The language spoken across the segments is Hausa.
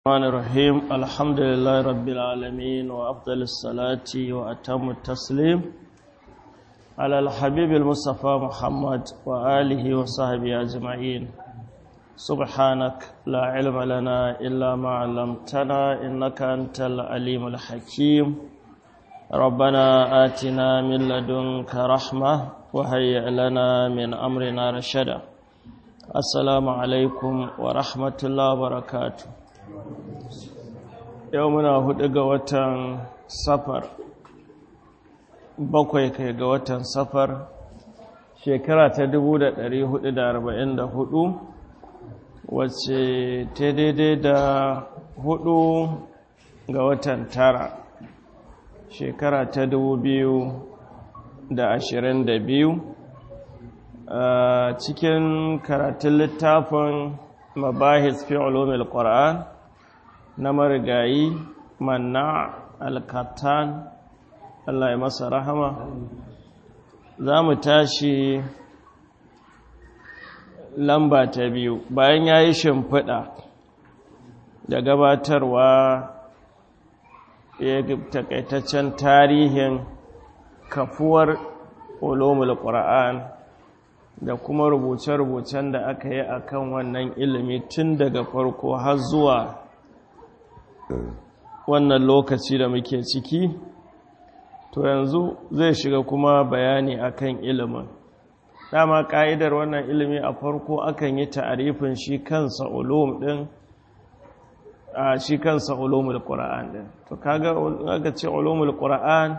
الرحمن الرحيم الحمد لله رب العالمين وأفضل الصلاة وأتم التسليم على الحبيب المصطفى محمد وآله وصحبه أجمعين سبحانك لا علم لنا إلا ما علمتنا إنك أنت العليم الحكيم ربنا آتنا من لدنك رحمة وهيئ لنا من أمرنا رشدا السلام عليكم ورحمة الله وبركاته yau muna hudu ga watan safar bakwai kai ga watan safar shekara ta 1444 wacce ta daidai da hudu ga watan tara shekara ta 2022 cikin karatun littafin mabahis fi ulumil qur'an na marigayi manna alkatan Allah ya masa rahama za mu tashi lamba ta biyu bayan ya yi shimfiɗa da gabatarwa ya takaitaccen tarihin kafuwar ulumul qur'an da kuma rubuce-rubucen da aka yi akan wannan ilimi tun daga farko har zuwa wannan lokaci da muke ciki to yanzu zai shiga kuma bayani akan ilimin dama ka'idar wannan ilimi a farko akan yi ta'arifin shi kansa ulum din a shi kansa ulumul qur'an din to kaga aka ce ulumul qur'an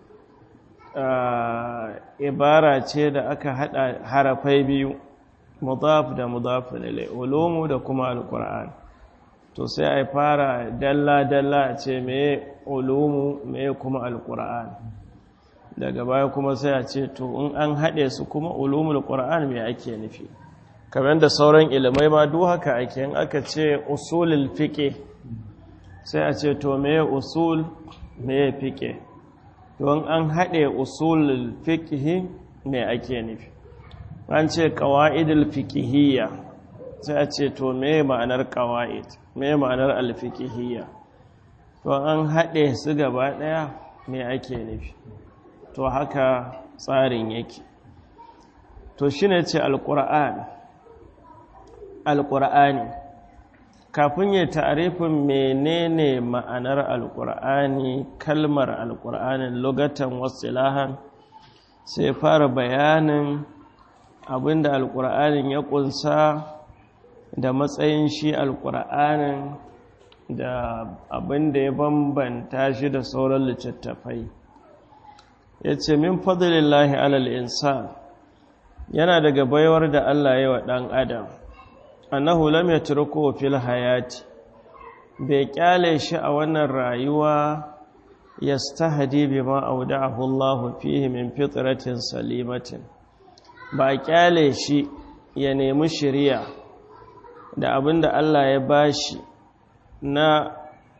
ibara ce da aka hada harafai biyu mudaf da mudaf ilai ulumu da kuma alqur'an to sai a fara dalla-dalla a ce mai ulumu mai kuma alkur'an daga baya kuma sai a ce to in an haɗe su kuma ulumul qur'an mai ake nufi kamar da sauran ilimai ma duk haka ake in aka ce usulul fiqh sai a ce to mai usul mai fiqh don an haɗe usulul fiqh mai ake nufi an ce qawaidul fiqhiyya sai a ce to me ma'anar qawaid me ma'anar alfikihiyya to an haɗe su gaba ɗaya me ake nufi to haka tsarin yake to shi ne ce alƙura'an alƙura'ani kafin ya ta'arifin menene ma'anar alƙura'ani kalmar alƙura'anin lugatan wasilahan sai fara bayanin abinda alƙura'anin ya ƙunsa da matsayin shi alƙur'anin da abin da ya bambanta shi da sauran littattafai ya ce min fadlillahi alal insan yana daga baiwar da Allah ya wa ɗan adam annahu lam yatruku fil hayati bai kyale shi a wannan rayuwa yastahdi bima awda'ahu Allah fihi min fitratin salimatin ba kyale shi ya nemi shari'a da abin da Allah ya bashi na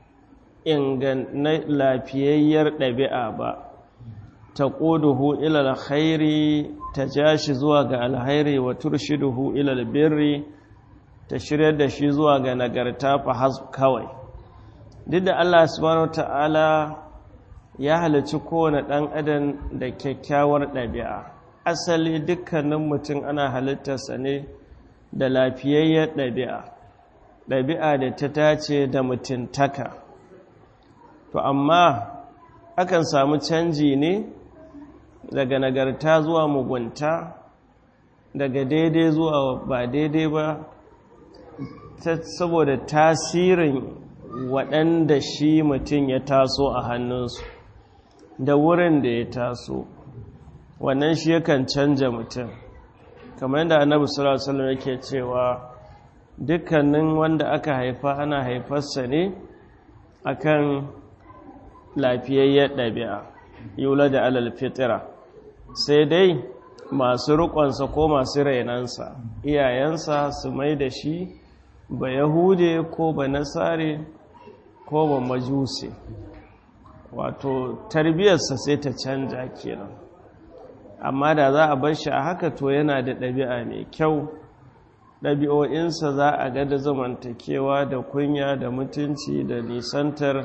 na lafiyayyar ɗabi'a ba ta ƙuduhu ilal khairi ta ja shi zuwa ga alhairi wa turshiduhu ilal birri ta shirya da shi zuwa ga nagarta fa kawai duk da Allah subhanahu ta'ala ya halarci kowane ɗan adam da kyakkyawar ɗabi'a asali dukkanin mutum ana halittarsa ne da lafiyayyar ɗabi'a ɗabi'a da ta tace da mutuntaka to amma akan samu canji ne daga nagarta zuwa mugunta daga daidai zuwa ba daidai ba saboda tasirin waɗanda shi mutum ya taso a hannunsu da wurin da ya taso wannan shi yakan canja mutum kamar yadda annabi sallallahu alaihi wasallam yake cewa dukkanin wanda aka haifa ana haifarsa ne akan lafiyayyar ɗabi'a yula da alal fitira sai dai masu riƙonsa ko masu rainansa iyayensa su mai da shi ba yahude ko ba nasare ko ba majuse wato tarbiyarsa sai ta canja kenan amma da za a bar shi a haka to yana da ɗabi'a mai kyau ɗabi'o'insa za a ga da zamantakewa da kunya da mutunci da nisantar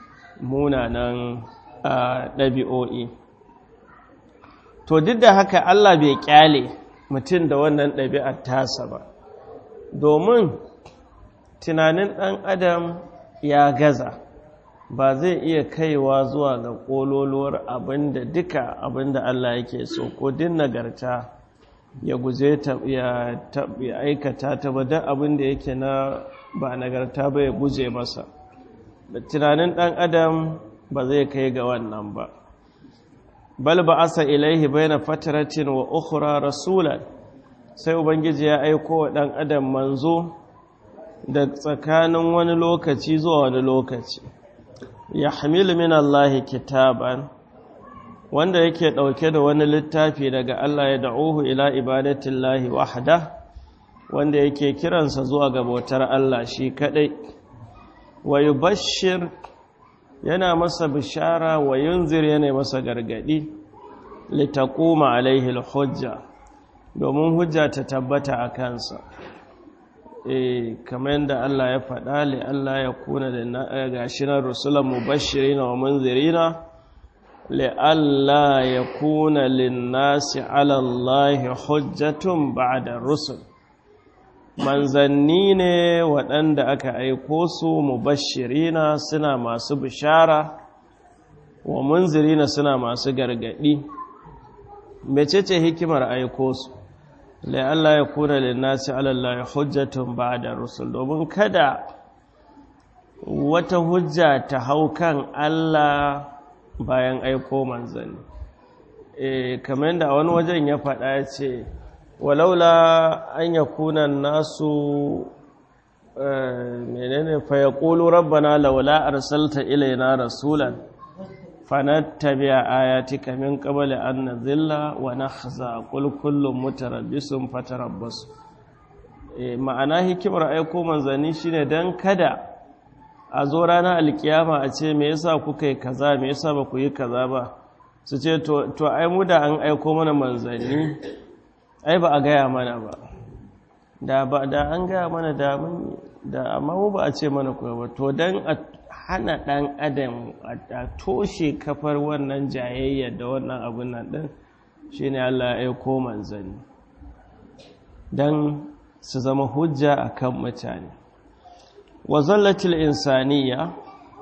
munanan ɗabi'o'i to duk da haka Allah bai kyale mutum da wannan ɗabi'ar tasa ba domin tunanin ɗan adam ya gaza ba zai iya kaiwa zuwa ga ƙololuwar abinda duka abinda Allah yake so ko din nagarta ya guje ta ya aikata ta ba duk abinda yake na ba nagarta ba ya guje masa da tunanin ɗan adam ba zai kai ga wannan ba bal ba asa ilaihi baina fataratin wa ukhra rasulan sai ubangiji ya aiko wa ɗan adam manzo da tsakanin wani lokaci zuwa wani lokaci ya hamilu min Allah kitaban wanda yake ɗauke da wani littafi daga Allah ya da'uhu ila ibadatillahi wahda wanda yake kiransa zuwa ga bautar Allah shi kadai wa yubashshir yana masa bishara wa yunzir yana masa gargadi litaquma alaihi alhujja domin hujja ta tabbata a kansa eh kamar yadda Allah ya faɗa li Allah ya kuna da gashinan rusulan mubashirina wa munzirina li Allah ya kuna linnasi ala Allah hujjatun ba'da rusul manzanni ne waɗanda aka aiko su mubashirina suna masu bishara wa munzirina suna masu gargadi mecece hikimar aiko su lai Allah ya kuna linnasi alallahi hujjatun ba'da rusul domin kada wata hujja ta hau kan Allah bayan aiko manzanni eh kamar da wani wajen ya faɗa ya ce walaula an yakuna nasu menene fa yaqulu rabbana laula arsalta ilaina rasulan fanattabi'a ayatika min qabli an nadhilla wa nakhza qul kullun mutarabbisun fatarabbasu eh ma'ana hikimar aiko manzanni shine dan kada a zo ranar alkiyama a ce me yasa kuka yi kaza me yasa ba ku yi kaza ba su ce to to ai mu da an aiko mana manzanni ai ba a gaya mana ba da ba da an gaya mana da mun da amma mu ba a ce mana ku ba to dan a hana ɗan adam a toshe kafar wannan jayayya da wannan abin nan ɗin shi ne Allah ya aiko manzanni don su zama hujja a kan mutane wazallatil insaniya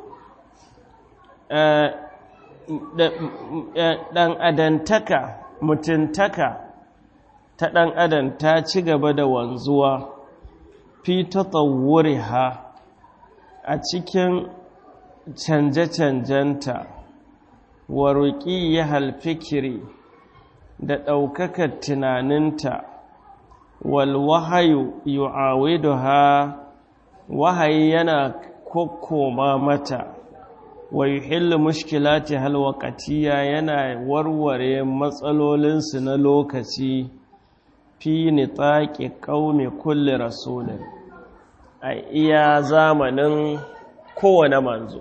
ɗan adantaka mutuntaka ta ɗan adam ta ci gaba da wanzuwa fi ta ha a cikin canje-canjenta wa roƙi ya halfikiri da ɗaukakar tunaninta wal wahayu yu'awidu ha wahayi yana kokkoma mata wa yuhillu mushkilati halwaqatiya yana warware matsalolinsu na lokaci fi nitaqi qaumi kulli rasulin a iya zamanin kowane manzo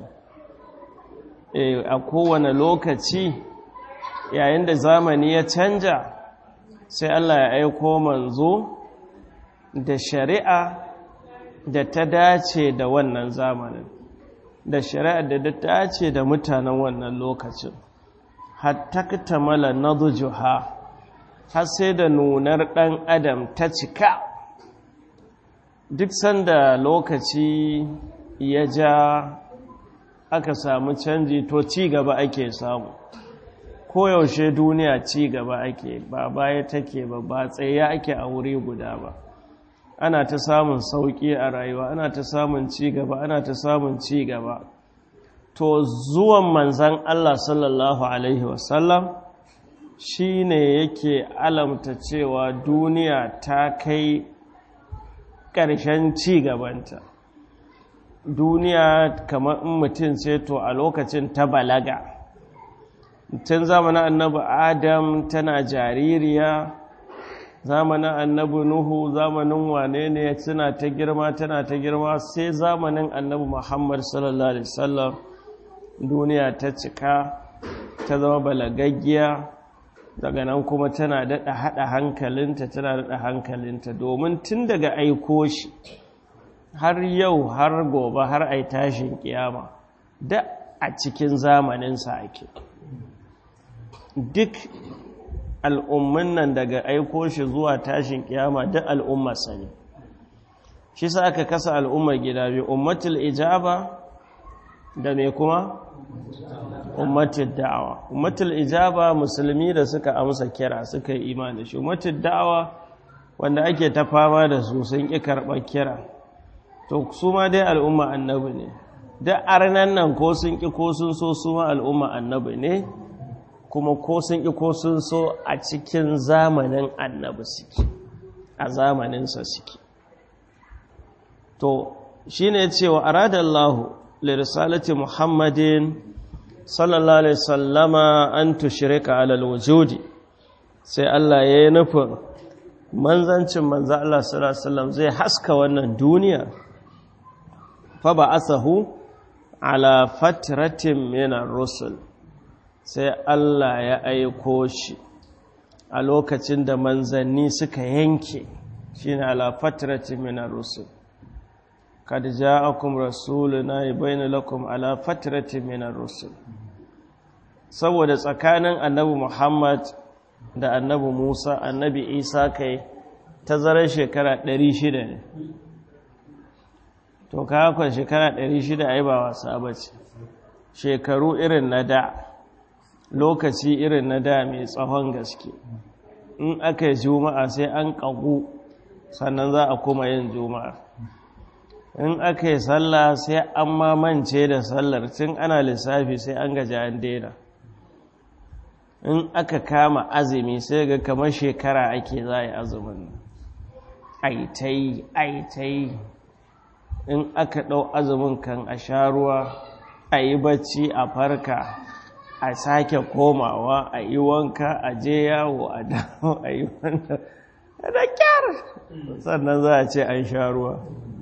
a kowane lokaci yayin da zamani ya canja sai Allah ya aiko manzo da shari'a da ta dace da wannan zamanin da shari'a da ta dace da mutanen wannan lokacin hatta tamala nadjuha har sai da nunar ɗan adam ta cika duk sanda lokaci ya ja aka samu canji to ci gaba ake samu koyaushe duniya ci gaba ake ba baya take ba ba tsaye ake a wuri guda ba ana ta samun sauƙi a rayuwa ana ta samun ci gaba ana ta samun ci gaba to zuwan manzan Allah sallallahu alaihi wasallam shi ne yake alamta cewa duniya ta kai ƙarshen ci gabanta duniya kamar in mutum ce to a lokacin ta balaga tun zamanin annabi adam tana jaririya zamanin annabi nuhu zamanin wane ne suna ta girma tana ta girma sai zamanin annabi muhammad sallallahu alaihi wasallam duniya ta cika ta zama balagaggiya daga nan kuma tana daɗa haɗa hankalinta tana daɗa hankalinta domin tun daga aiko shi har yau har gobe har ai tashin kiyama da a cikin zamaninsa ake duk al'ummin nan daga aiko shi zuwa tashin kiyama duk al'ummarsa ne shi sa aka kasa al'ummar gida biyu ummatul ijaba da me kuma ummatul da'awa ummatul ijaba musulmi da suka amsa kira suka yi imani shi ummatul da'awa wanda ake ta fama da su sun ƙi karɓar kira to su ma dai al'umma annabi ne da arnan nan ko sun ƙi ko sun so su ma al'umma annabi ne kuma ko sun ƙi ko sun so a cikin zamanin annabi suke a zamaninsa suke to shi ne cewa aradallahu lirisalati muhammadin sallallahu alaihi sallama an tushirika alal wujudi sai Allah ya yi nufin manzancin manza Allah sallallahu alaihi wasallam zai haska wannan duniya fa ba asahu ala fatratin minar rusul sai Allah ya aiko shi a lokacin da manzanni suka yanke shine ala fatratin minar rusul kad ja'akum rasuluna yubayyin lakum ala fatratin minar rusul saboda tsakanin annabi Muhammad da annabi Musa annabi Isa kai tazarar shekara 600 ne to kakon shekara 600 ai ba wasa bace shekaru irin na da lokaci irin na da mai tsawon gaske in aka yi juma'a sai an ƙagu sannan za a kuma yin juma'a in aka yi sallah sai an mamance da sallar tun ana lissafi sai an gaji an daina in aka kama azumi sai ga kamar shekara ake za a yi azumin aitai aitai in aka ɗau azumin kan a sha ruwa a yi bacci a farka a sake komawa a yi wanka a je yawo a dawo a yi wanda da kyar sannan za a ce an sha ruwa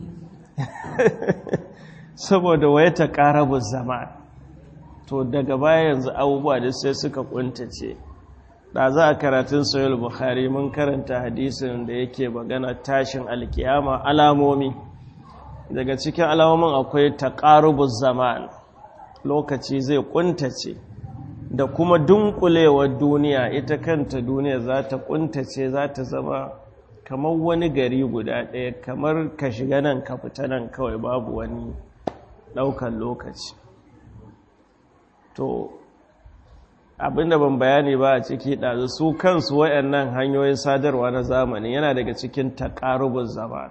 saboda waya ta ƙarabu zama to daga baya yanzu abubuwa da sai suka kuntace da za a karatun sayul bukhari mun karanta hadisin da yake magana tashin alkiyama alamomi daga cikin alamomin akwai taqarubuz zaman lokaci zai kuntace da kuma dunkulewar duniya ita kanta duniya za ta kuntace za ta zama kamar wani gari guda ɗaya kamar ka shiga nan ka fita nan kawai babu wani ɗaukan lokaci to abinda ban bayani ba a ciki ɗazu su kansu waɗannan hanyoyin sadarwa na zamani yana daga cikin taƙarubin zama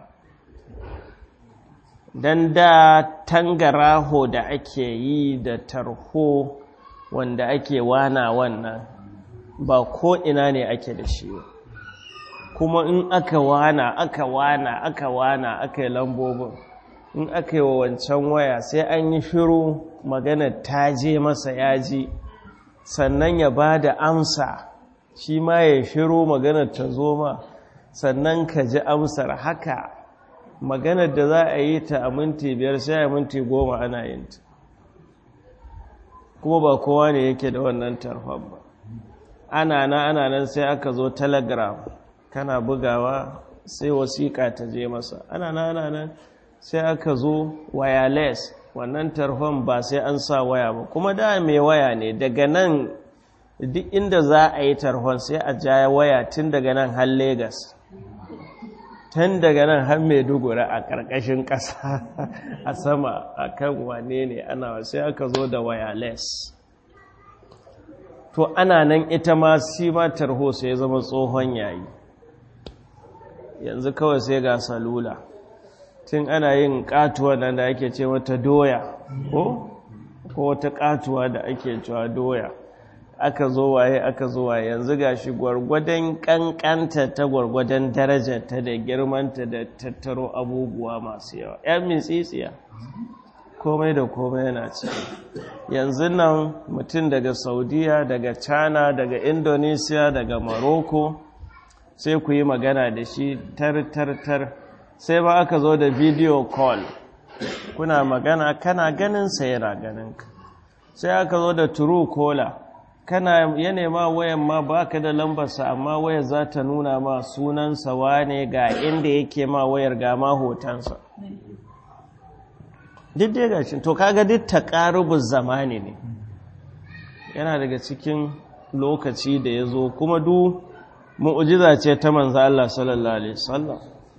don da tangaraho da ake yi da tarho wanda ake wana wannan ba ko ina ne ake da shi kuma in aka wana aka wana aka wana aka yi lambobin in aka yi wa wancan waya sai an yi shiru magana ta je masa yaji sannan ya ba da amsa shi ma ya shiru maganar ta zo ma sannan ka ji amsar haka maganar da za a yi ta a minti biyar sai a minti goma ana yin ta kuma ba kowa ne yake da wannan tarfan ba ana na ana nan sai aka zo telegram kana bugawa sai wasiƙa ta je masa ana na ana nan sai aka zo wireless wannan tarhon ba sai an sa waya ba kuma da mai waya ne daga nan duk inda za a yi tarhon sai a jaya waya tun daga nan har Legas. tun daga nan har maiduguri a ƙarƙashin ƙasa a sama a kan wane ne ana sai aka zo da wireless to ana nan ita ma si ma tarho sai ya zama tsohon yayi yanzu kawai sai ga salula tun ana yin katuwa nan da ake ce mata doya ko ko wata katuwa da ake cewa doya aka zo waye aka zo waye yanzu gashi gwargwadon kankanta ta gwargwadon darajarta da girmanta da tattaro abubuwa masu yawa yan mitsitsiya komai da komai yana ciki yanzu nan mutum daga saudiya daga china daga indonesia daga morocco sai ku yi magana da shi tar tar tar sai ba aka zo da video call kuna magana kana ganin sa yana ganin ka sai aka zo da true caller kana ya nema wayan ma baka da lambarsa amma waya za ta nuna ma sunansa wane ga inda yake ma wayar ga ma hotonsa duk dai gashin to kaga duk taqarubuz zamani ne yana daga cikin lokaci da ya zo kuma du mu'ujiza ce ta manzo Allah sallallahu alaihi wasallam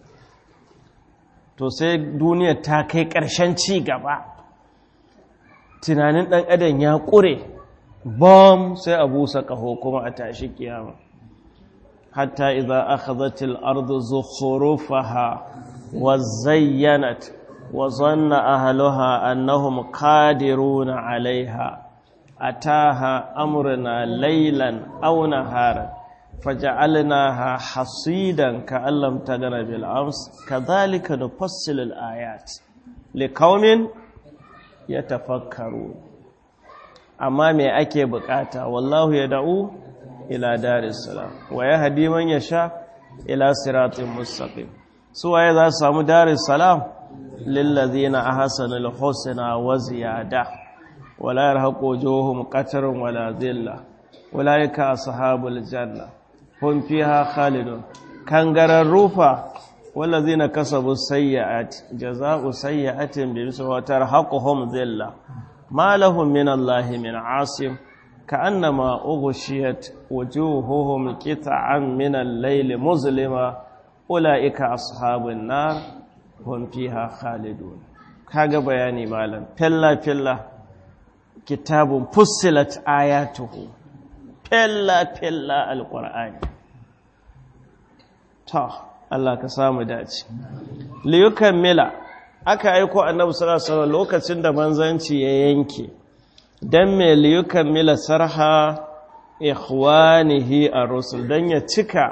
to sai duniya ta kai ƙarshen ci gaba tunanin ɗan adam ya ƙure bom sai a busa ƙaho kuma a tashi kiyama hatta idza akhadhatil ardu zukhrufaha wa zayyanat wa zanna ahluha annahum qadiruna 'alayha ataha amruna laylan aw naharan faja'alnaha hasidan ka'an lam tagna bil ams kadhalika nufassilu al ayat liqaumin yatafakkarun amma me ake bukata wallahu yad'u ila daris salam wa yahdi man yasha ila siratin mustaqim su waye za su samu daris salam lil ladina ahsanul husna wa ziyada wala yarhaqu wujuhum qatarun wala dhilla ulaika ashabul janna hum fiha khalidun kangarar rufa wallazina kasabu sayyi'at jazaa'u sayyi'atin bi misli tarhaquhum dhilla ma lahum min allahi min 'asim ka'annama ughshiyat wujuhuhum qit'an min al-layli muzlima ulaika ashabun nar hum fiha khalidun kaga bayani malam filla filla kitabun fussilat ayatuhu filla filla alqur'ani ta Allah ka samu dace liyukan mila aka aiko annabi sallallahu alaihi wasallam lokacin da manzanci ya yanke dan me liyukan mila sarha ikhwanihi ar-rusul dan ya cika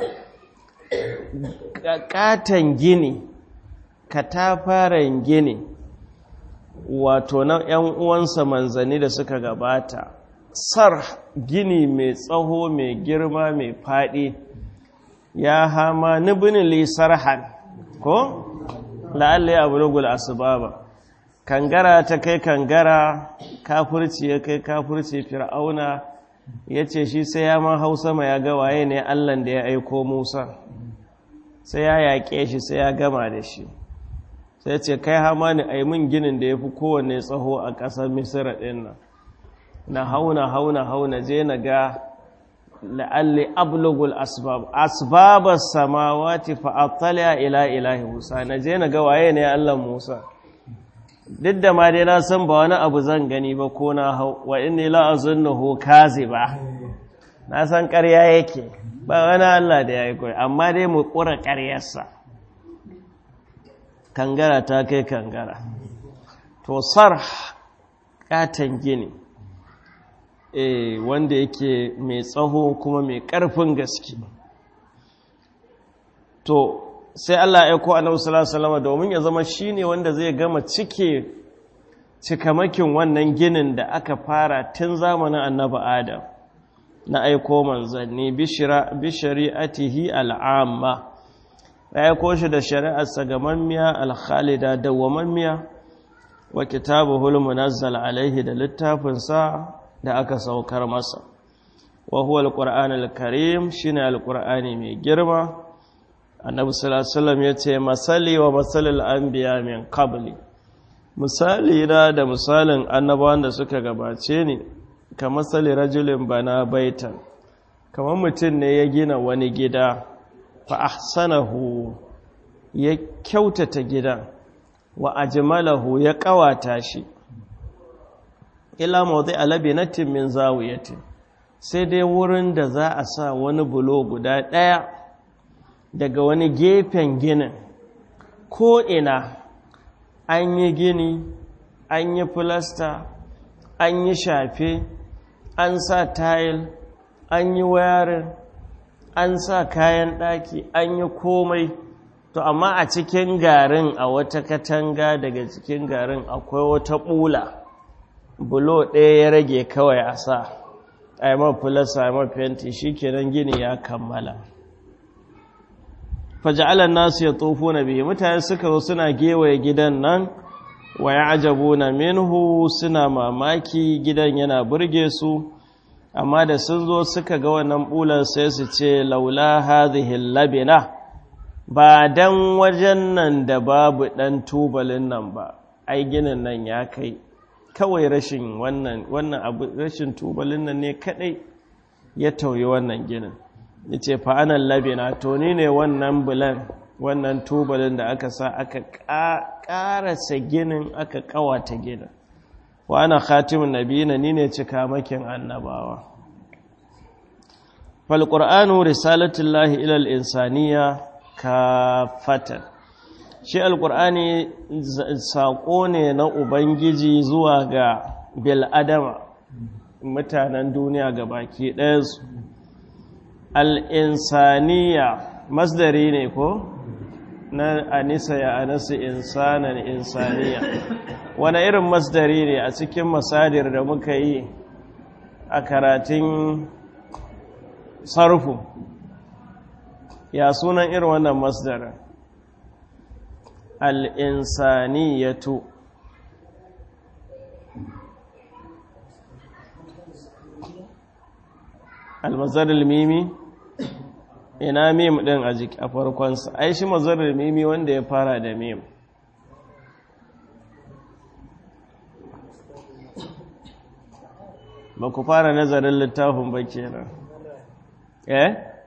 katan gini katafaren gini wato na ‘yan uwansa manzanni da suka gabata sar gini mai tsaho mai girma mai faɗi ya hama nibinin lisarhan ko la'alla ya bulugul asbaba kangara ta kai kangara kafurci ya kai kafurci fir'auna ya ce shi sai ya ma hausa ma ya ga waye ne allan da ya aiko musa sai ya yaƙe shi sai ya gama da shi sai ce kai hama ni a min ginin da ya fi kowane tsaho a ƙasar misira ɗin nan na hauna hauna hauna je na ga la'alli ablugul asbab asbabar samawati fa'attaliya ila ilahi musa na je na ga waye ne allah musa duk da ma dai na san ba wani abu zan gani ba ko na hau wa inni la'azunnahu kaziba na san ƙarya yake ba wani allah da ya yi koyi amma dai mu ƙura ƙaryarsa kangara ta kai kangara to sar katon gini e wanda yake mai tsaho kuma mai ƙarfin gaske to sai Allah ya ko annabi sallallahu alaihi wasallam domin ya zama shine wanda zai gama cike cikamakin wannan ginin da aka fara tun zamanin annabi Adam na aiko manzanni bishira bishari'atihi al'amma ya aiko shi da shari'arsa gamammiya alkhalida dawwamammiya wa kitabuhul munazzal alaihi da littafinsa da aka saukar masa wa huwa alqur'anul karim shine alqur'ani mai girma annabi sallallahu alaihi wasallam yace masali wa masalil anbiya min qabli misali na da misalin annabawan da suka gabace ni ka masali rajulin bana baitan kamar mutum ne ya gina wani gida fa ahsanahu ya kyautata gidan wa ajmalahu ya kawata shi ila mawdi alabinatin min zawiyatin sai dai wurin da za a sa wani bulo guda ɗaya daga wani gefen ginin ko ina an yi gini an yi filasta an yi shafe an sa tayil an yi wayarin an sa kayan ɗaki an yi komai to amma a cikin garin a wata katanga daga cikin garin akwai wata ɓula bulo ɗaya ya rage kawai a sa a yi mafilasa a mafiyanta shi kenan gini ya kammala faja'alar nasu ya tsofo na biyu mutane suka zo suna gewaye gidan nan wa ya ajabu na minhu suna mamaki gidan yana burge su amma da sun zo suka ga wannan bular sai su ce laula hadhihi labina ba dan wajen nan da babu dan tubalin nan ba ai ginin nan ya kai kawai rashin wannan wannan abu rashin tubalin nan ne kadai ya tauye wannan ginin yace fa anan labina to ni ne wannan bulan wannan tubalin da aka sa aka karasa ginin aka kawata ginin wa ana khatimun nabiyina ni ne cikamakin annabawa fal qur'anu risalatullahi ila al insaniya kafatan shi alqur'ani sako ne na ubangiji zuwa ga bil adama mutanen duniya gabaki ɗaya su al insaniya masdari ne ko na anisa ya anasa insanan insaniya wani irin masdari ne a cikin masadir da muka yi a karatun sarfu ya sunan irin wannan masdarin al'insaniyatu almazarar mimi ina mim din a jiki a farkonsa ai shi mazarar mimi wanda ya fara da mim ba ku fara nazarin littafin ba kenan eh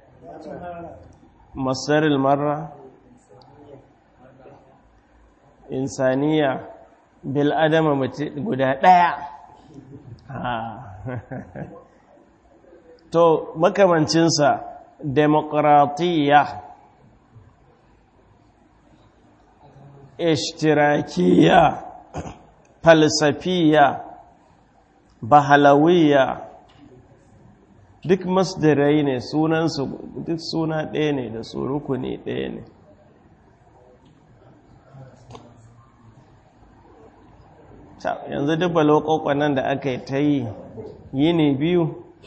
masaril marra insaniya bil adama guda daya to makamancinsa demokratiya ishtirakiya falsafiya bahalawiya duk masdarai ne sunansu duk suna ɗaya ne da su rukuni ɗaya ne yanzu duk balokokon nan da aka yi ta yi yi ne biyu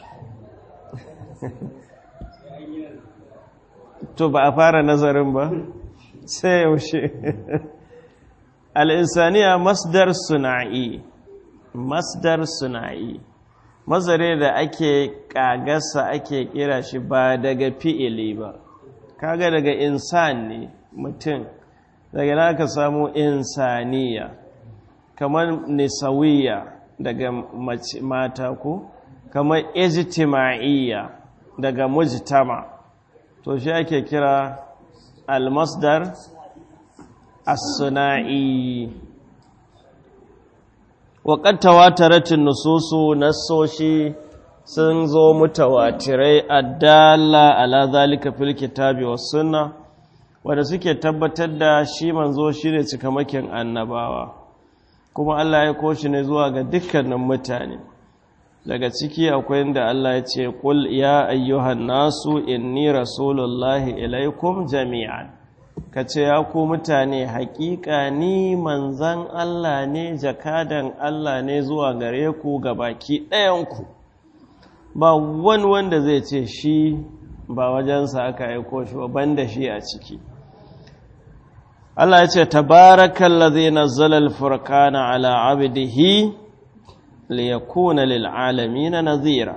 to ba a fara nazarin ba sai yaushe al'insaniya masdar suna'i masdar suna'i mazare da ake kagasa ake kira shi ba daga fi'ili ba kaga daga insan ne mutum daga na ka samu insaniya kamar nisawiya daga mata ko kamar ijtima'iyya daga mujtama to shi ake kira almasdar as-suna'i waƙar tawataratin nususu nassoshi sun zo mutawatirai addala ala zalika fil kitabi was sunna wanda suke tabbatar da shi manzo shine cikamakin annabawa kuma Allah ya koshi ne zuwa ga dukkanin mutane daga ciki akwai inda Allah ya ce qul ya ayyuhan nasu inni rasulullahi ilaikum jami'an ka ce ya ku mutane haƙiƙa ni manzan Allah ne jakadan Allah ne zuwa gare ku ga baki ɗayanku ba wani wanda zai ce shi ba wajensa aka aiko shi ba banda shi a ciki Allah ya ce tabarakan lazi nazzala al-furqana ala abdihi liyakuna lil alamin nazira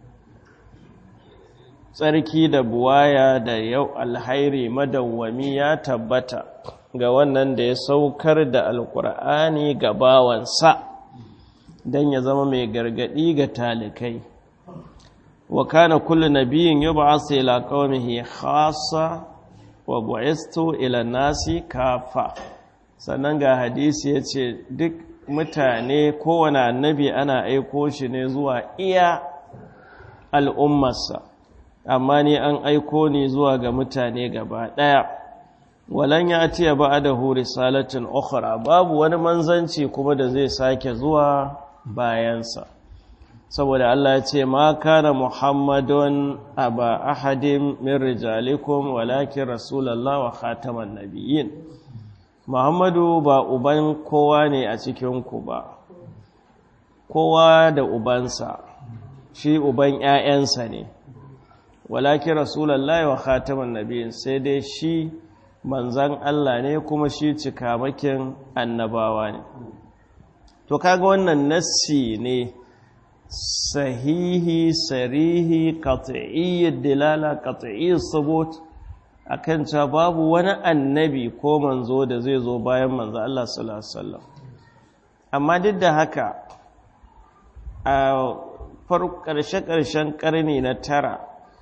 tsarki da buwaya da yau alhairi madawwami ya tabbata ga wannan da ya saukar da alkur'ani ga bawansa don ya zama mai gargadi ga talikai wa kana kullu nabiyin yub'asu ila qaumihi khassa wa bu'istu ila nasi kafa sannan ga hadisi yace duk mutane kowane annabi ana aiko shi ne zuwa iya al'ummarsa amma ni an aiko ni zuwa ga mutane gaba ɗaya walan ya tiya ba da huri salatin ukhra babu wani manzanci kuma da zai sake zuwa bayansa saboda Allah ya ce ma kana muhammadun aba ahadin min rijalikum walakin rasulullah wa khataman nabiyyin muhammadu ba uban kowa ne a cikinku ba kowa da ubansa shi uban 'ya'yansa ne walakin rasulallah wa khataman nabiyin sai dai shi manzan Allah ne kuma shi cikamakin annabawa ne to kaga wannan nassi ne sahihi sarihi qat'iyyid dilala qat'iyyis subut akan cewa babu wani annabi ko manzo da zai zo bayan manzo Allah sallallahu alaihi wasallam amma duk da haka a ƙarshe-ƙarshen ƙarni na tara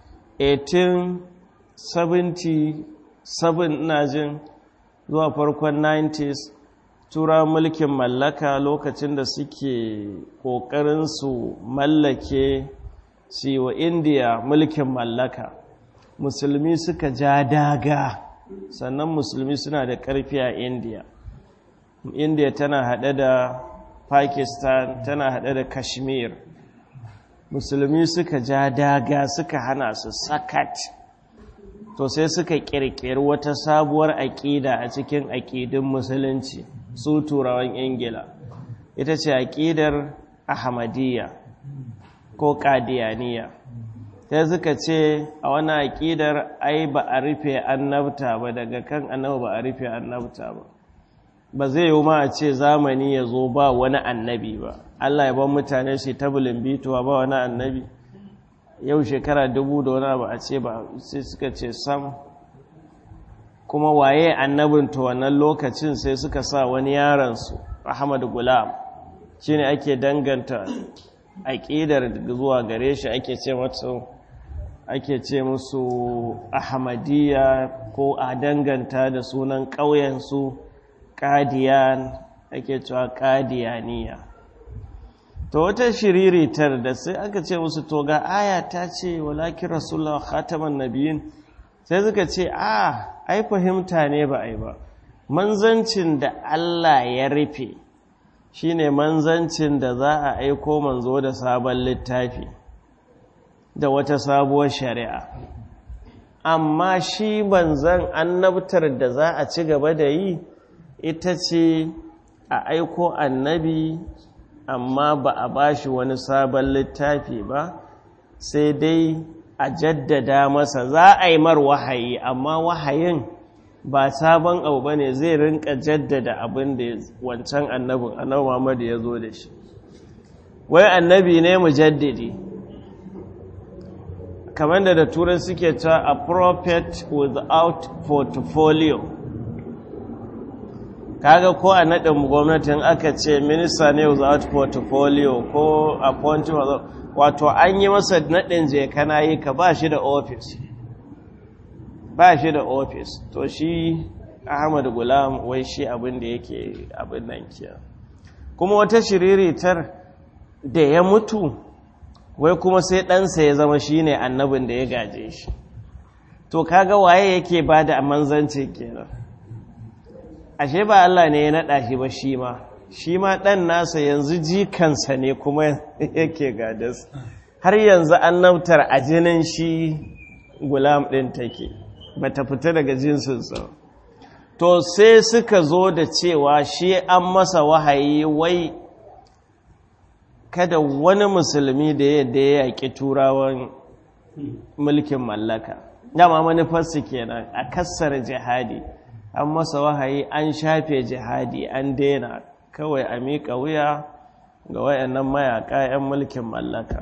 1877 ina jin zuwa farkon 90s tura mulkin mallaka lokacin da suke ƙoƙarin su mallake su wa indiya mulkin mallaka musulmi suka ja daga sannan musulmi suna da ƙarfi a indiya indiya tana haɗe da pakistan tana haɗe da kashmir musulmi suka ja daga suka hana su sakat to sai suka ƙirƙiri wata sabuwar aƙida a cikin aƙidun musulunci su turawan ingila ita ce aƙidar ahmadiyya ko ƙadiyaniya sai suka ce a wani aƙidar ai ba a rufe annabta ba daga kan annaba ba a rufe annabta ba ba zai yi ma a ce zamani ya zo ba wani annabi ba Allah ya ban mutane shi ta bituwa ba wani annabi yau shekara dubu da wani ba a ce ba sai suka ce sam kuma waye annabin ta wannan lokacin sai suka sa wani yaransu Ahmad Gulam shine ake danganta aƙidar zuwa gare shi ake ce mata ake ce musu Ahmadiyya ko a danganta da sunan ƙauyensu Qadiyan ake cewa Qadiyaniya to wata shiriritar da sai aka ce musu to ga aya ta ce walakin rasulullah khataman nabiyin sai suka ce a ai fahimta ne ba ai ba manzancin da Allah ya rufe shine manzancin da za a aiko manzo da sabon littafi da wata sabuwar shari'a amma shi manzan annabtar da za a ci gaba da yi ita ce a aiko annabi amma ba a bashi wani sabon littafi ba sai dai a jaddada masa za a yi mar wahayi amma wahayin ba sabon abu ba ne zai rinka jaddada abin da wancan annabin annabi Muhammadu ya zo da shi wai annabi ne mu jaddadi kamar da da turai suke ta a prophet without portfolio kaga ko a naɗin gwamnatin aka ce minista ne without portfolio ko appointing wato an yi masa naɗin je kana yi ka ba shi da office ba shi da ofis to shi ahmad gulam wai shi abin da yake abin nan kiya kuma wata shiriritar da ya mutu wai kuma sai ɗansa ya zama shi ne annabin da ya gaje shi to kaga waye yake ba da manzanci kenan ashe ba Allah ne ya naɗa shi ba shi ma shi ma ɗan nasa yanzu jikansa ne kuma yake gadas har yanzu annabtar a jinin shi gulam ɗin take ba ta fita daga jinsinsa to sai suka zo da cewa shi an masa wahayi wai kada wani musulmi da yadda ya yaƙi turawan mulkin mallaka dama manufarsu kenan a kassar jihadi an masa wahayi an shafe jihadi an daina kawai a miƙa wuya ga wayannan mayaƙa 'yan mulkin mallaka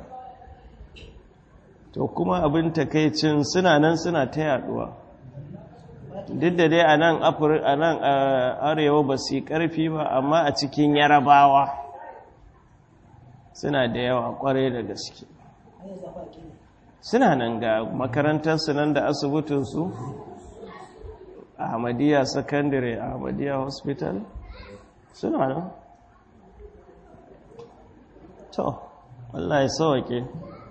to kuma abin takaicin suna nan suna ta yaduwa duk da dai a nan arewa ba su yi ƙarfi ba amma a cikin yarabawa suna da yawa ƙwarai da gaske suna nan ga makarantarsu nan da asibitinsu ahmadiyya secondary ahmadiyya hospital suna nan to wallahi sauke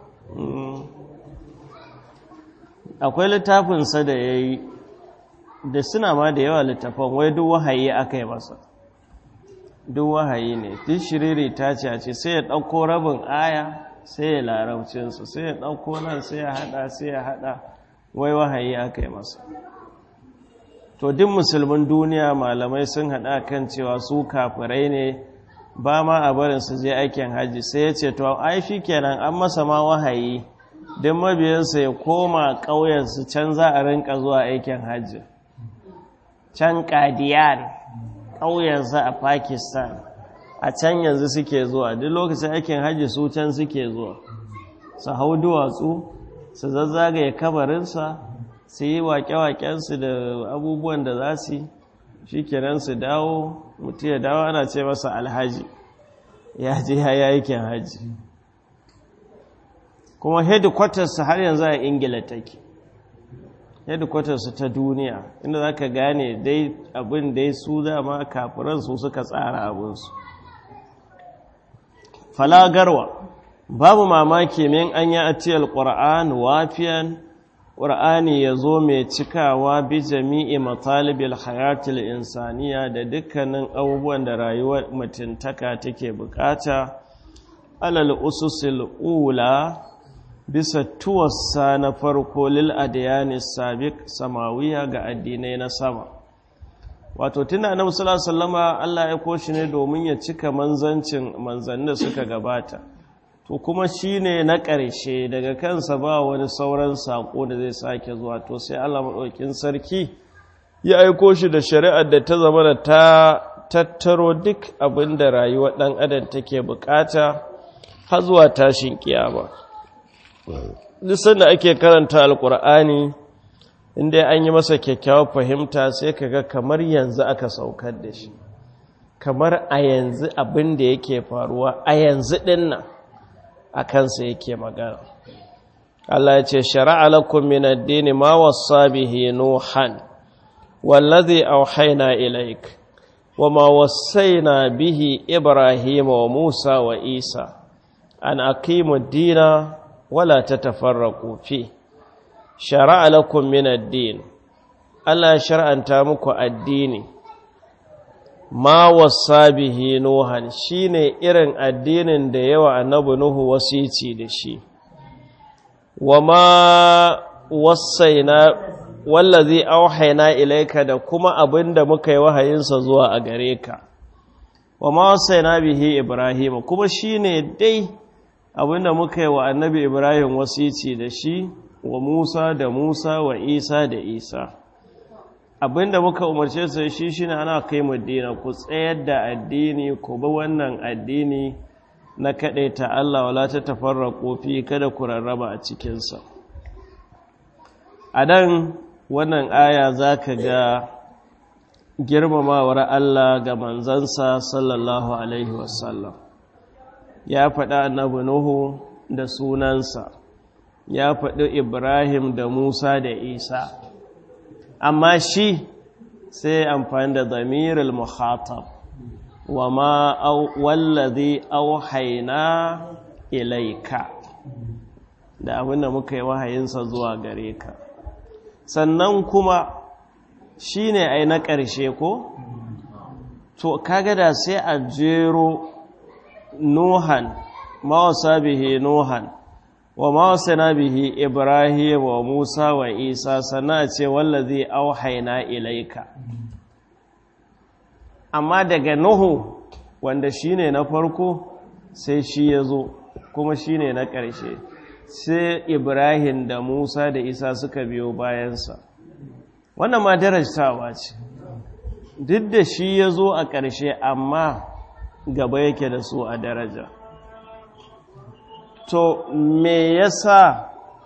akwai littafinsa da ya yi da suna ma da yawa littafan wai duk wahayi aka yi masa duk wahayi ne duk shiriri ta ce a ce sai ya ɗauko rabin aya sai ya larabcinsu sai ya ɗauko nan sai ya haɗa sai ya haɗa wai wahayi aka yi masa to duk musulmin duniya malamai sun haɗa kan cewa su kafirai ne ba ma a barin su je aikin hajji sai ya ce to ai shi kenan an masa ma wahayi don mabiyansa ya koma ƙauyensu can za a rinka zuwa aikin hajji can ƙadiyan ƙauyensa a pakistan a can yanzu suke zuwa duk lokacin aikin hajji su can suke zuwa su hau duwatsu su zazzagaye kabarinsa su yi waƙe-waƙensu da abubuwan da za su shi kenan su dawo mutu ya dawo ana ce masa alhaji ya je ya yi aikin hajji kuma headquarters har yanzu a ingila take headquarters ta duniya inda za ka gane dai abin dai su dama kafiransu suka tsara abinsu falagarwa babu mamaki min an yi atiyar ƙura'an wafiyan ƙura'ani ya zo mai cikawa bi jami'i matalibil hayatul insaniya da dukkanin abubuwan da rayuwar mutuntaka take bukata alal ususil ula bisa tuwassa na farko lil adiyani sabiq samawiya ga addinai na sama wato tunda annabi sallallahu alaihi wasallama Allah ya koshi ne domin ya cika manzancin manzannin da suka gabata to kuma shine na ƙarshe daga kansa ba wani sauran sako da zai sake zuwa to sai Allah madaukin sarki ya aiko shi da shari'ar da ta zama da ta tattaro duk abin da rayuwar dan adam take bukata har zuwa tashin kiyama duk sanda ake karanta alkur'ani inda an yi masa kyakkyawar fahimta sai kaga kamar yanzu aka saukar da shi kamar a yanzu abin da yake faruwa a yanzu dinnan a kansa yake magana Allah ya ce shara'a lakum min ad-din ma wassa bihi nuhan wallazi awhayna ilayk wama wassayna bihi ibrahima wa musa wa isa an aqimu ad-dina wala tatafarraqu fi shara'a lakum min ad-din Allah shar'anta muku addini ma wasa bihi nuhan shine irin addinin da yawa annabi nuhu wasici da shi wama wasaina wallazi auhayna ilayka da kuma abinda muka yi wahayinsa zuwa a gare ka wama wasaina bihi ibrahim kuma shine dai abinda muka yi wa annabi ibrahim wasici da shi wa musa da musa wa isa da isa abinda muka umarce su shi shine ana kai mu dina ku tsayar da addini ku bi wannan addini na ta Allah wala ta tafarraqu fi kada ku rarraba a cikin sa a dan wannan aya zaka ga girmamawar Allah ga manzansa sallallahu alaihi wasallam ya faɗa annabi Nuhu da sunansa ya faɗi Ibrahim da Musa da Isa amma shi sai amfani da zamirul muhatab wa ma wallazi auhaina ilaika da abinda muka yi wahayinsa zuwa gare ka sannan kuma shi ne ai na ƙarshe ko to kaga da sai a jero nuhan mawasa bihi nuhan wa mawasana bihi ibrahim wa musa wa isa sana ce wallazi auhaina ilaika amma daga nuhu wanda shine na farko sai shi ya zo kuma shine na ƙarshe sai ibrahim da musa da isa suka biyo bayansa wannan ma darajtawa ce duk da shi ya zo a ƙarshe amma gaba yake da su a daraja to me yasa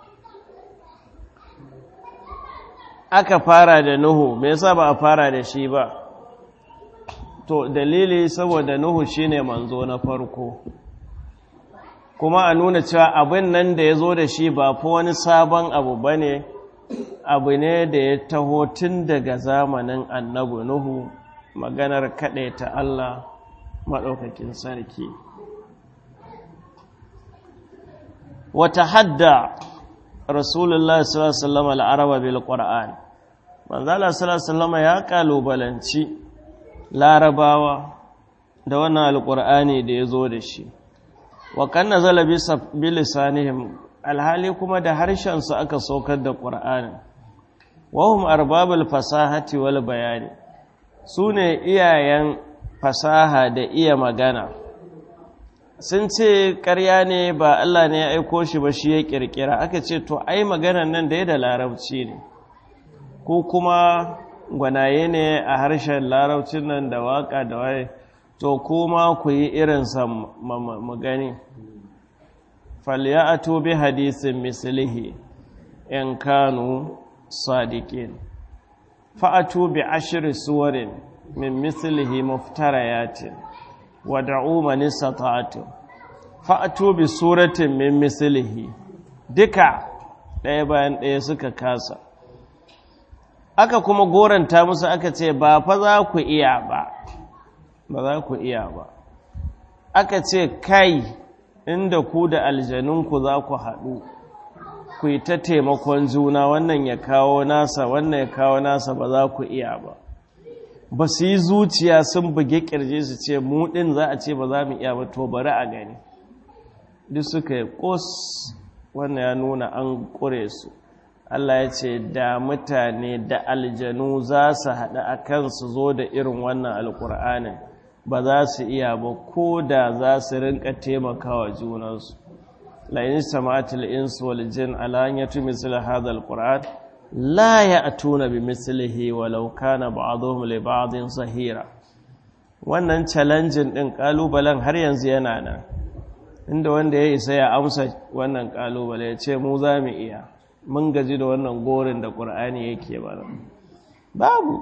aka fara da nuhu me yasa ba a fara da shi ba to dalili saboda nuhu shine manzo na farko kuma a nuna cewa abin nan da ya zo da shi ba fa wani sabon abu ba ne abu ne da ya taho tun daga zamanin annabi nuhu maganar ta Allah maɗaukakin sarki wata hadda rasulullah sallallahu al'araba bil ƙwar'an manzala sallallahu ya ƙalubalanci larabawa da wannan alƙur'ani da ya zo da shi wa kan nazala bi lisanihim alhali kuma da harshensu aka saukar da ƙur'ani wahum arbabul fasahati wal bayani su ne iyayen fasaha da iya magana sun ce ƙarya ne ba Allah ne ya aiko shi ba shi ya ƙirƙira aka ce to ai maganan nan da ya da larabci ne ko kuma gwanaye ne a harshen larabcin nan da waka da waye to kuma ku yi irinsa mu gani falyatu bi hadisin mislihi in kanu sadiqin fa'atu bi ashri suwarin min mislihi muftarayatin wad'u man istata'tum fa'atu bi suratin min mislihi duka ɗaya bayan ɗaya suka kasa aka kuma goranta musu aka ce ba fa za ku iya ba ba za ku iya ba aka ce kai inda ku da aljanunku za ku haɗu ku yi ta taimakon juna wannan ya kawo nasa wannan ya kawo nasa ba za ku iya ba ba su yi zuciya sun buge ƙirje su ce mu ɗin za a ce ba za mu iya ba to bari a gani duk suka yi ƙos wannan ya nuna an ƙure su Allah ya ce da mutane da aljanu za su haɗu a kan su zo da irin wannan alƙur'anin ba za su iya ba ko da za su rinka taimakawa junansu la'in samatul insu wal jin ala an yatu misl hadha alquran la ya'tuna bi mislihi walau kana ba'dhum li ba'dhin sahira wannan challenging din kalubalen har yanzu yana nan inda wanda ya isa ya amsa wannan kalubale ya ce mu za mu iya mun gaji da wannan gorin da qur'ani yake bara babu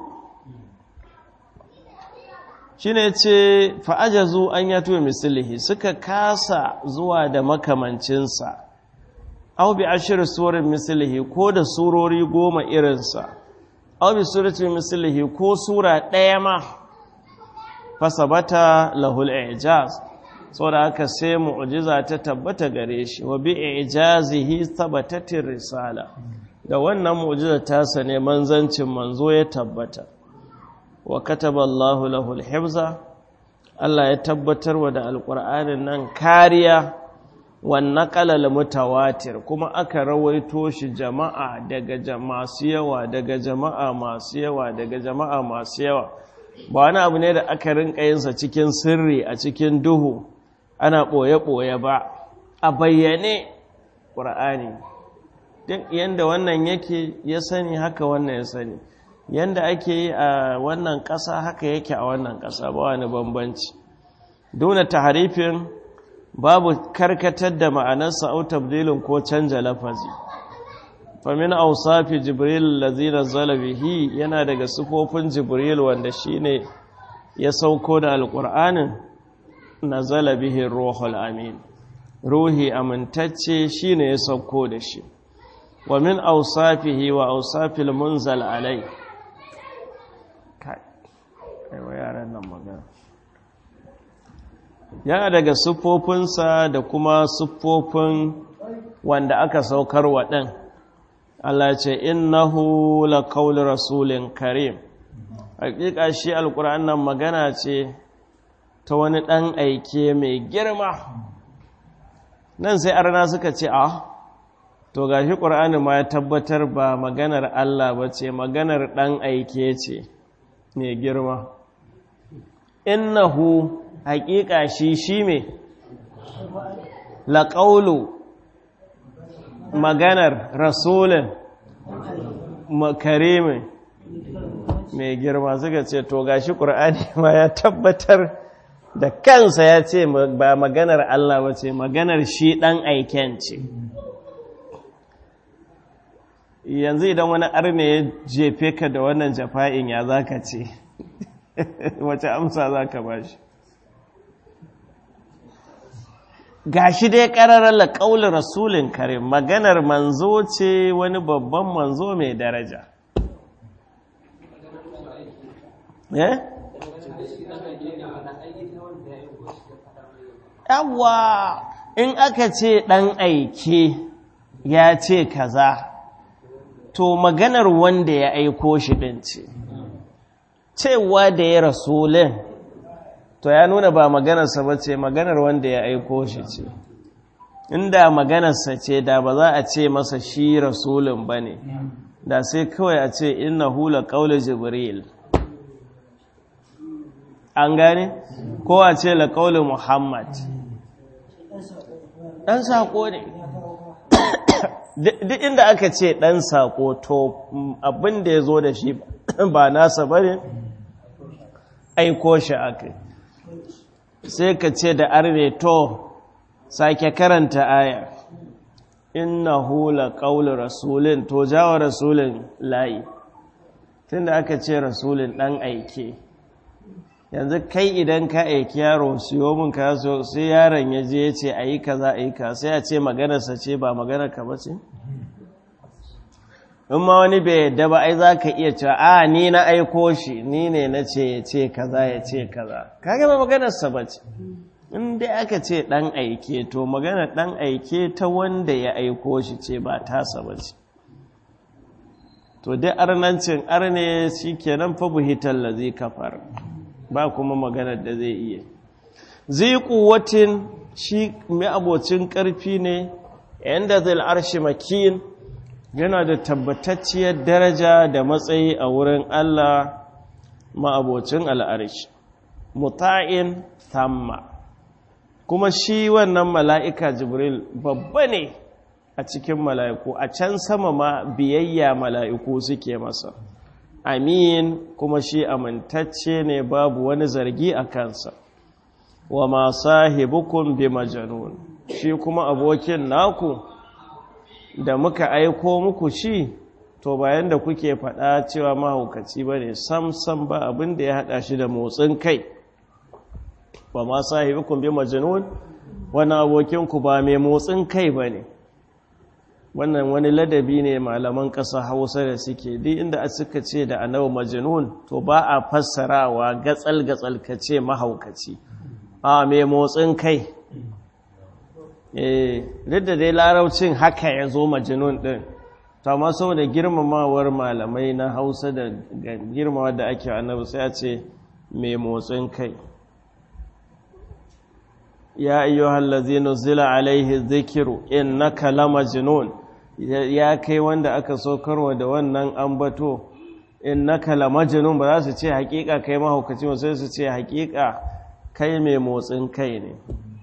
shi ne ce fa'ajazu an ya tuwe misalihi suka kasa zuwa da makamancinsa au bi ashirin suwarin misalihi ko da surori goma irinsa au bi suratun misalihi ko sura ɗaya ma fasabata lahul ijaz sau da aka sai mu'ujiza ta tabbata gare shi wa bi ijazihi tabbatatin risala da wannan mu'ujiza tasa ne manzancin manzo ya tabbata wa kataba Allahu lahul hifza Allah ya tabbatar wa da alƙur'anin nan kariya wan naqalal mutawatir kuma aka rawaito shi jama'a daga masu yawa daga jama'a masu yawa daga jama'a masu yawa ba wani abu ne da aka rinka yin sa cikin sirri a cikin duhu ana boye boye ba a bayyane ƙur'ani duk yanda wannan yake ya sani haka wannan ya sani yanda ake yi a wannan ƙasa haka yake a wannan ƙasa ba wani bambanci dole taharifin babu karkatar da ma'anarsa au tabdilin ko canja lafazi famin ausafi jibril lazina zalabihi yana daga sufofin jibril wanda shine ya sauko da alƙur'anin na zalabihin ruhul amin ruhi amintacce shine ya sauko da shi wa min ausafihi wa ausafil munzal alai aiwa yaran nan magana yana daga siffofinsa da kuma siffofin wanda aka saukar wa ɗan Allah ce innahu la qawli rasulin karim hakika shi alquran nan magana ce ta wani ɗan aike mai girma nan sai arna suka ce a to gashi qur'ani ma ya tabbatar ba maganar Allah ba ce maganar ɗan aike ce mai girma innahu haƙiƙa shi shi me laƙaulu maganar rasulun makarimin mai girma suka ce to gashi ƙur'ani ma ya tabbatar da kansa ya ce ba maganar Allah ba ce maganar shi ɗan aiken ce yanzu idan wani arne ya jefe ka da wannan jafa'in ya za ka ce wace amsa za ka ba shi ga shi dai ƙararrar laƙaunar rasulun kare maganar manzo ce wani babban manzo mai daraja yawa in aka ce ɗan aike ya ce kaza to maganar wanda ya aiko shi ɗin ce cewa da ya rasulun to ya nuna ba maganarsa ba ce maganar wanda ya aiko shi ce inda maganarsa ce da ba za a ce masa shi rasulun ba ne da sai kawai a ce inna hula ƙaunar jibril an gane ko a ce la ƙaunar muhammad ɗan saƙo ne duk inda aka ce ɗan saƙo to abin da ya zo da shi ba nasa ba ne aiko shi aka sai ka ce da arne to sake karanta aya innahu laqawlu rasulin to jawa rasulin layi tunda aka ce rasulin dan aike yanzu kai idan ka aiki yaro siyo min ka so sai yaron ya je ya ce ayi kaza ayi ka sai a ce maganarsa ce ba maganar ka ba ce in ma wani bai yadda ba ai za ka iya cewa a ni na aiko shi ni ne na ce ya ce kaza ya ce kaza kaga ba maganarsa ba ce in dai aka ce ɗan aike to maganar ɗan aike ta wanda ya aiko shi ce ba tasa ba ce to dai arnancin arne shi kenan fa buhitar la zai kafar ba kuma maganar da zai iya zai kuwatin shi mai abocin ƙarfi ne yanda zai arshi makin yana da tabbatacciyar daraja da matsayi a wurin Allah ma'abocin al'arish muta'in thamma kuma shi wannan mala'ika jibril babba ne a cikin mala'iku a can sama ma biyayya mala'iku suke masa amin kuma shi amintacce ne babu wani zargi a kansa wa ma sahibukun bi majanun shi kuma abokin naku da muka aiko muku shi to bayan da kuke faɗa cewa mahaukaci ba ne sam-sam ba abin da ya haɗa shi da motsin kai ba ma sahibikun bi majnun wani abokinku ba mai motsin kai ba ne wannan wani ladabi ne malaman ƙasa hausa da suke duk inda a suka ce da annabi majnun to ba a fassarawa gatsal-gatsal ka ce mahaukaci a mai motsin kai duk da dai laraucin haka ya zo majinun ɗin to amma saboda girmamawar malamai na hausa da girmama da ake annabi sai a ce mai motsin kai ya ayyo hallazi nuzila alaihi zikiru innaka lamajnun ya kai wanda aka saukarwa da wannan ambato innaka lamajnun ba za su ce hakika kai mahaukaci ba sai su ce hakika kai mai motsin kai ne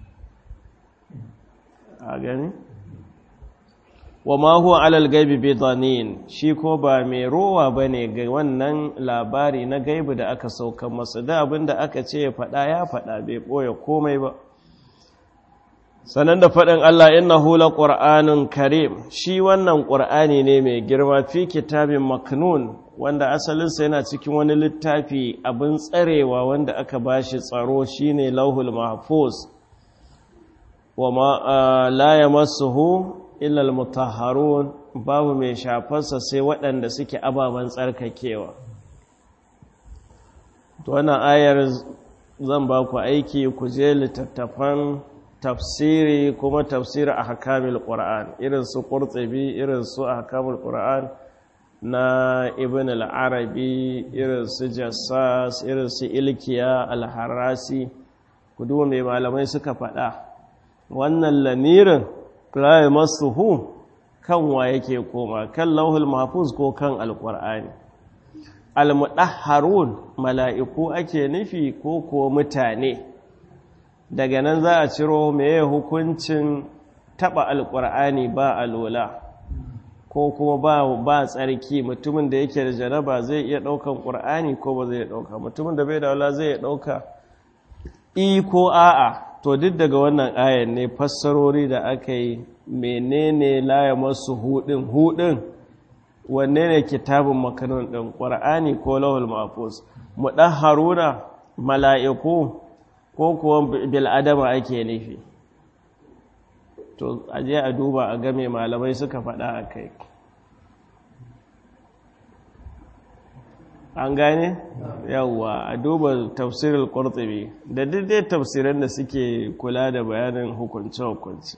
a gani wa ma huwa alal gaibi bidanin shi ko ba mai rowa bane ga wannan labari na gaibi da aka sauka masa da abinda aka ce ya faɗa ya faɗa bai ɓoye komai ba sanan da faɗin Allah innahu laqur'anun karim shi wannan qur'ani ne mai girma fi kitabin maknun wanda asalinsa yana cikin wani littafi abin tsarewa wanda aka bashi tsaro shine lauhul mahfuz wa la yamassuhu illa almutahharun babu mai shafarsa sai waɗanda suke ababen tsarkakewa to wannan ayar zan ba ku aiki ku je littattafan tafsiri kuma tafsiri a hakamil ƙura'an irin su ƙurtsabi irin su a hakamil ƙura'an na ibn al'arabi irin su jassas irin su ilkiya alharasi ku duba mai malamai suka faɗa wannan lamirin raye masu hu kan wa yake koma kan lauhul mahfuz ko kan alƙur'ani almuɗaharun mala'iku ake nufi ko kuwa mutane daga nan za a ciro meye hukuncin taɓa alƙur'ani ba alola ko kuma ba ba tsarki mutumin da yake da janaba zai iya ɗaukan ƙur'ani ko ba zai ɗauka mutumin da bai da wala zai ɗauka i ko a'a to duk daga wannan ayan ne fassarori da aka yi menene laye masu hudin hudin wanne ne kitabun makanon ɗin ƙwar'ani ko lawal mafus mu ɗan haruna mala'iku ko kuwa bil'adama ake nufi to aje a duba a game malamai suka faɗa a kai an gane yawwa a duba tafsirin ƙwartsabi da daidai tafsirin da suke kula da bayanin hukunce-hukunce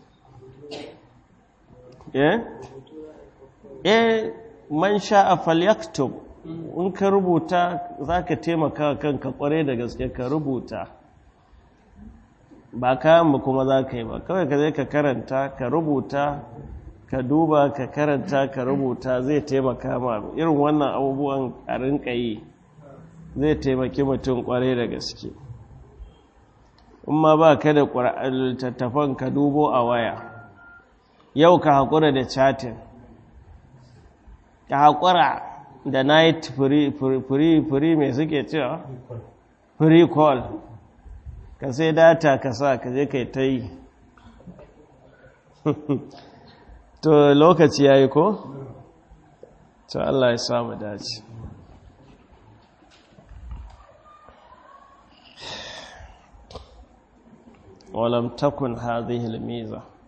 eh eh man sha'a falyaktub in ka rubuta za ka taimaka kanka kware da gaske ka rubuta ba kayan mu kuma za ka yi ba kawai ka zai ka karanta ka rubuta ka duba ka karanta ka rubuta zai taimaka ma irin wannan abubuwan a rinka yi zai taimaki mutum kware da gaske in ma ba ka da littattafan ka dubo a waya yau ka haƙura da chatin ka haƙura da night free mai suke cewa free call ka sai data ka sa ka je kai ta yi to lokaci ya yi ko? to Allah ya samu dace ولم تكن هذه الميزة